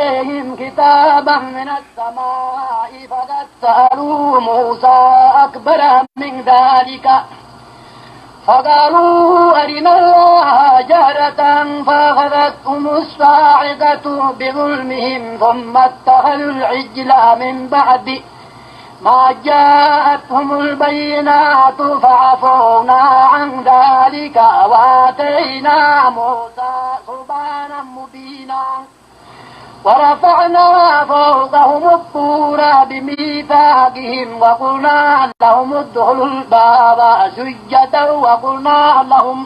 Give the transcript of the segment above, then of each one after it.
عليهم كتابا من السماء فقد سألوا موسى أكبر من ذلك فقالوا أرنا الله جهرة فأخذتهم الصاعقة بظلمهم ثم اتخذوا العجل من بعد ما جاءتهم البينات فعفونا عن ذلك وآتينا موسى سبحانا مبينا ورفعنا فوقهم الطور بميثاقهم وقلنا لهم ادخلوا الباب سجدا وقلنا لهم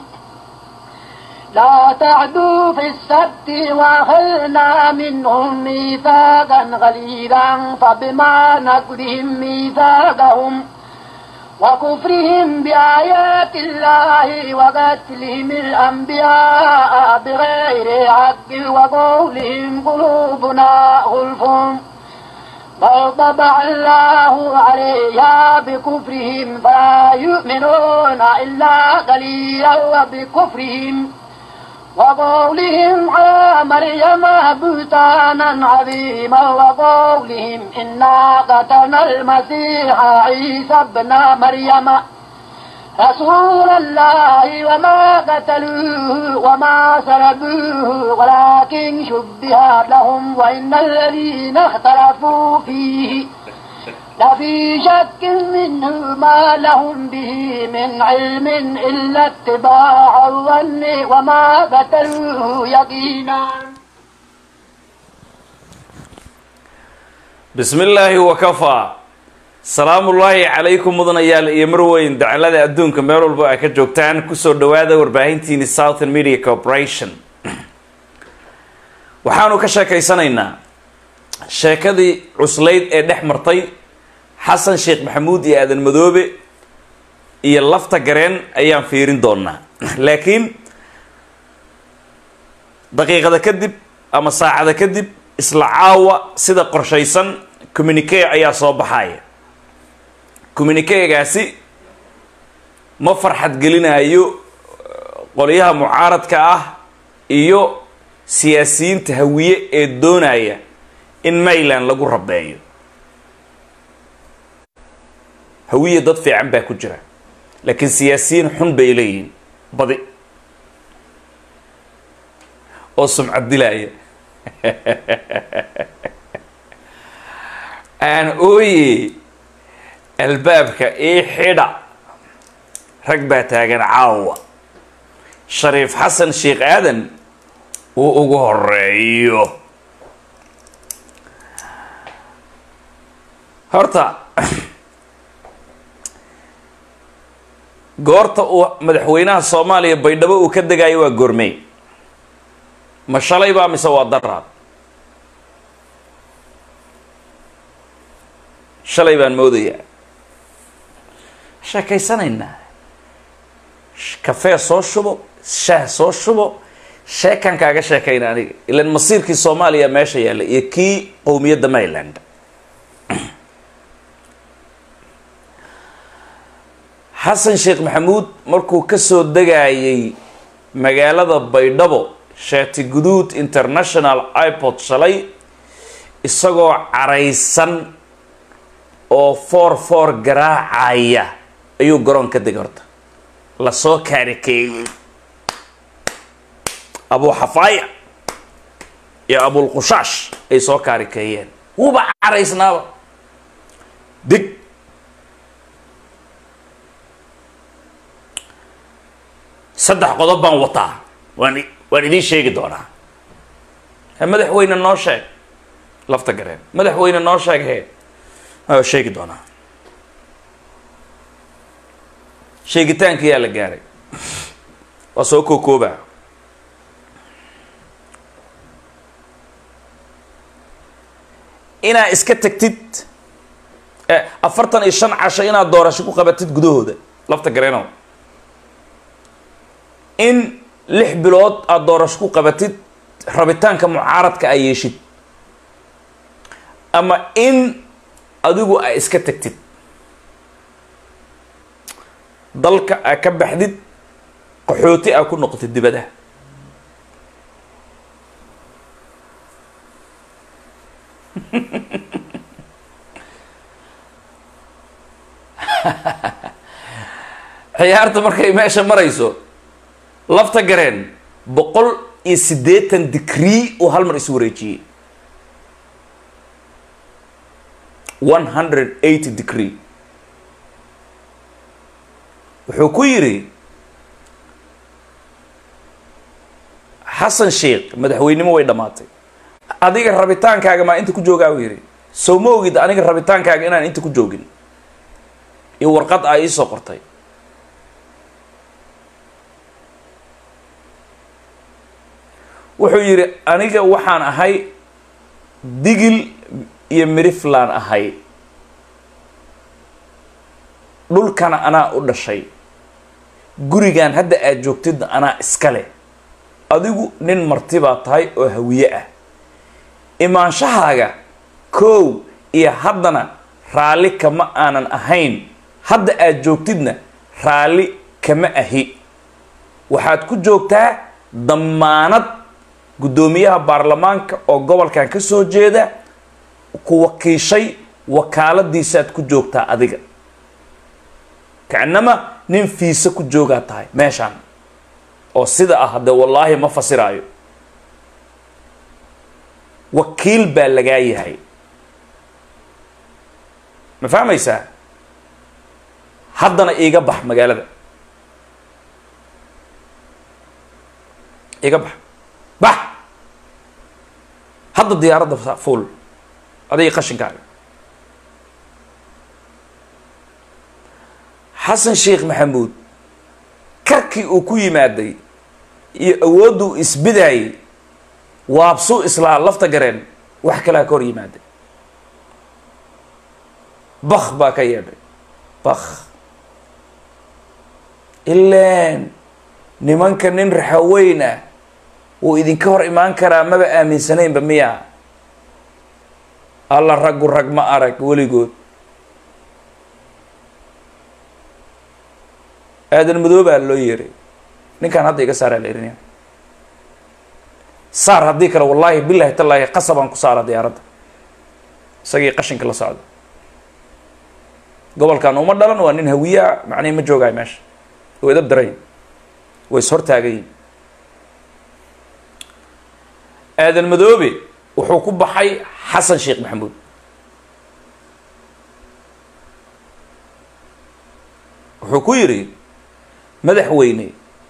لا تعدوا في السبت وأخذنا منهم ميثاقا غليظا فبما نقضهم ميثاقهم وكفرهم بآيات الله وقتلهم الأنبياء بغير حق وقولهم قلوبنا غلف بل طبع الله عليها بكفرهم فلا يؤمنون إلا قليلا وبكفرهم وقولهم على مريم بهتانا عظيما وقولهم إنا قتلنا المسيح عيسى ابن مريم رسول الله وما قتلوه وما سلبوه ولكن شبه لهم وإن الذين اختلفوا فيه لفي شك منه ما لهم به من علم إلا اتباع الظن وما قتلوه يقينا bismi illaahi wakafaa salaamullaahi calaykum mudanayaal iyo marweyn dacalada adduunka meel walba ay ka joogtaan kusoo dhawaada warbaahintiini southern media corporation waxaanu ka sheekaysanaynaa sheekadii cuslayd ee dhex martay xasan sheekh maxamuud iyo aadan madoobe iyo lafta gareen ayaan fiirin doonaa laakiin daqiiqada kadib ama saacada kadib isla caawa sida qorshaysan communique ayaa soo baxaya communiquegaasi ma farxad gelinayo qolyaha mucaaradka ah iyo siyaasiyiinta hawiye ee doonaya in mayland lagu rabeeyo hawiye dad fiican baa ku jira laakiin siyaasiyiin xun bay leeyihiin badi oo sumcad dilaya aan ooye albaabka ii xidha rag baa taagan caawa shariif xasan sheekh aadan uu ugu horeeyo horta goorta uu madaxweynaha soomaaliya baydhabo uu ka degayo waa goormey ma shalay baa mise waa daraad shalay baan moodayaa sheekaysanaynaa kafee soo shubo shaah soo shubo sheekan kaaga sheekayna aniga ilan masiirkii soomaaliya meesha yaalla iyo kii qowmiyadda mayland xasan sheekh maxamuud markuu kasoo degayay magaalada baydhabo shaati guduud international ipod shalay isagoo caraysan oo foor foor garaacaya ayuu garoon ka degay horta lasoo kaarikeeyey abu xafaaya iyo abulqushaash ay soo kaarikeeyeen wuuba caraysnaaba dig saddex qodob baan wataa waan waan idiin sheegi doonaa madaxweyne noo sheeg lafta gareen madaxweyne noo sheeg he sheegi doonaa sheegitaankiyaa la gaaray waa soo kookooba inaa iska tagtid afartan iyo shan casho inaad doorasho ku qabatid gudahooda lafta gareeno in lix bilood aada doorasho ku qabatid rabitaanka mucaaradka ay yeeshid ama in adigu ay iska tagtid dalka aa ka baxdid qaxooti aa ku noqotid dibadaha ciyaarta markay meesha marayso lafta gareen boqol iyo siddeetan degree uu hal mar isu wareejiyey one hundred eighty degree wuxuu ku yidhi xasan sheikh madaxweynimo way dhammaatay adiga rabitaankaaga maa inta ku joogaa uu yidhi sow ma ogid aniga rabitaankaaga inaan inta ku joogin iyo warqad a iisoo qortay wuxuu yidhi aniga waxaan ahay digil iyo miriflaan ahay dhulkana anaa u dhashay gurigan hadda aad joogtidna anaa iska leh adigu nin marti baa tahay oo hawiye ah imaanshahaaga kow iyo haddana raalli kama aanan ahayn hadda aad joogtidna raalli kama ahi waxaad ku joogtaa dammaanad guddoomiyaha baarlamaanka oo gobolkan ka soo jeeda ku wakiishay wakaaladiisaad ku joogtaa adiga kacnama nin fiise ku joogaa tahay meeshaan oo sida ah dee wallaahi ma fasiraayo wakiil baa lagaa yahay ma fahmaysaa haddana iiga bax magaalada iiga bax bax hadda diyaaradda fuul adiga qashinkaaga xasan sheekh maxamuud karkii uu ku yimaaday iyo awoodduu isbidaayay waabsuu islaa lafta gareen wax kalaa ka hor yimaaday bak baa ka yeedhay bak ilaan nimanka nin raxaweyn ah wuu idinka hor imaan karaa maba aaminsanaynba miya alla raggu rag ma arag weligood aadan madoobaa loo yeeray ninkaan hadda iga saaraa la erinaya saar haddii kale wallaahi bilahi tallaahi qasabaan ku saara diyaaradda isagii qashinka la socda gobolkan uma dhalan waa nin hawiyaa macnihi ma joogaay meesha oo edab daray way is hortaagayin aadan madoobe wuxuu ku baxay xasan sheekh maxamuud wuxuu ku yidhi madaxweyne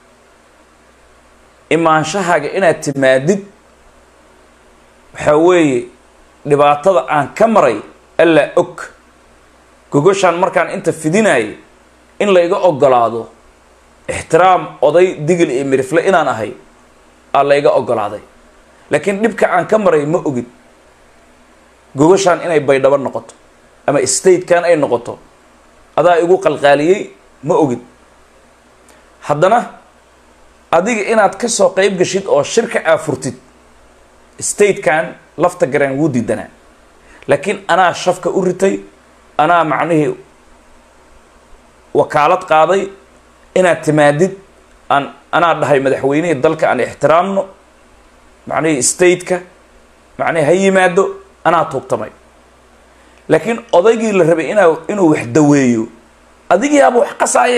imaanshahaaga inaad timaadid waxaa weeye dhibaatada aan ka maray allaa og gogoshaan markaan inta fidinayay in la iga ogolaado ixtiraam oday digil iyo mirifle inaan ahay aa la iga ogolaaday laakiin dhibka aan ka maray ma ogid gogoshaan inay baydhabo noqoto ama statekan ay noqoto adaa igu qalqaaliyey ma ogid haddana adiga inaad ka soo qeyb gashid oo shirka aa furtid statekan lafta gareen wuu diidanaa laakiin anaa shafka u ritay anaa macnihii wakaalad qaaday inaad timaadid aan anaa dhahay madaxweynihii dalka aan ixtiraamno macnihii stateka macnihi ha yimaado anaa tuugtamay laakiin odaygii la rabay inaa inuu wax daweeyo adigiiaba wax qasaaye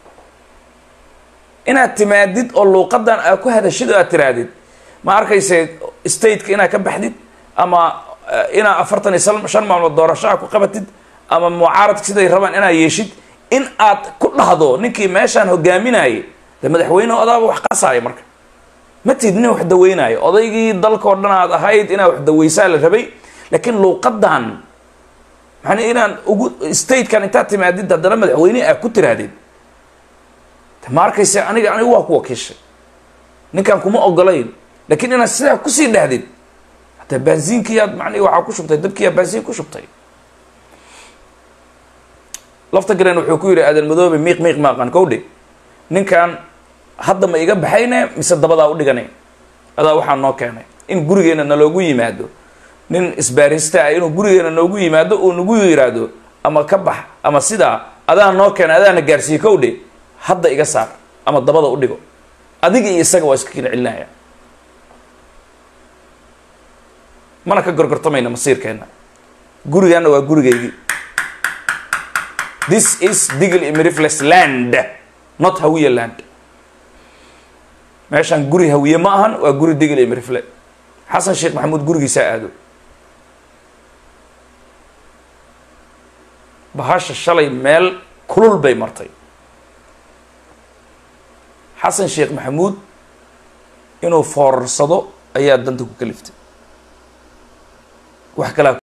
inaad timaadid oo luuqadan aa ku hadashid oo aad tirahdid ma arkayse stateka inaad ka baxdid ama inaa afartan iyo shan maalmood doorashaha ku qabatid ama mucaaradka siday rabaan inaad yeeshid in aad ku dhahdo ninkii meeshaan hogaaminayay de madaxweyne odaaba wax qasaaya marka ma tid nin wax daweynaayo odaygii dalkao dhan aad ahayd inaad wax daweysaa la rabay laakiin luuqadan maana inaan ugu statekan intaad timaadid haddana madaxweyne aad ku tirahdid ma arkayse aniga anigu waa ku wakiishay ninkaan kuma ogolayn laakiin inaad sidaa kusii dhahdid hataa baansiinkiiyaad macnihi waxaa ku shubtay dabkiiyaa baansiin ku shubtay lafta garen wuxuu ku yidhi aadan madoobe miiq miiq maaqan kowdhe ninkan hadda ma iga baxayne mise dabadaa u dhigane adaa waxaa noo keenay in gurigeena naloogu yimaado nin isbaarista ah inuu gurigeena noogu yimaado uu nagu yiraahdo ama ka bax ama sidaa adaa noo keenay adaana gaarsiiye kowdhe hadda iga saar ama dabada u dhigo adiga iyo isaga waa iska kala celinaya mana ka gorgortamayna masiirkeenna gurigaana waa gurigaygii this is digl imirifles land not hawiye land meeshaan guri hawiye ma ahan waa guri digl imirifle xasan sheekh maxamuud gurigiisaa aado bahasha shalay meel kulul bay martay xasan sheekh maxamuud inuu foorarsado ayaa danta ku kaliftay wax kalaa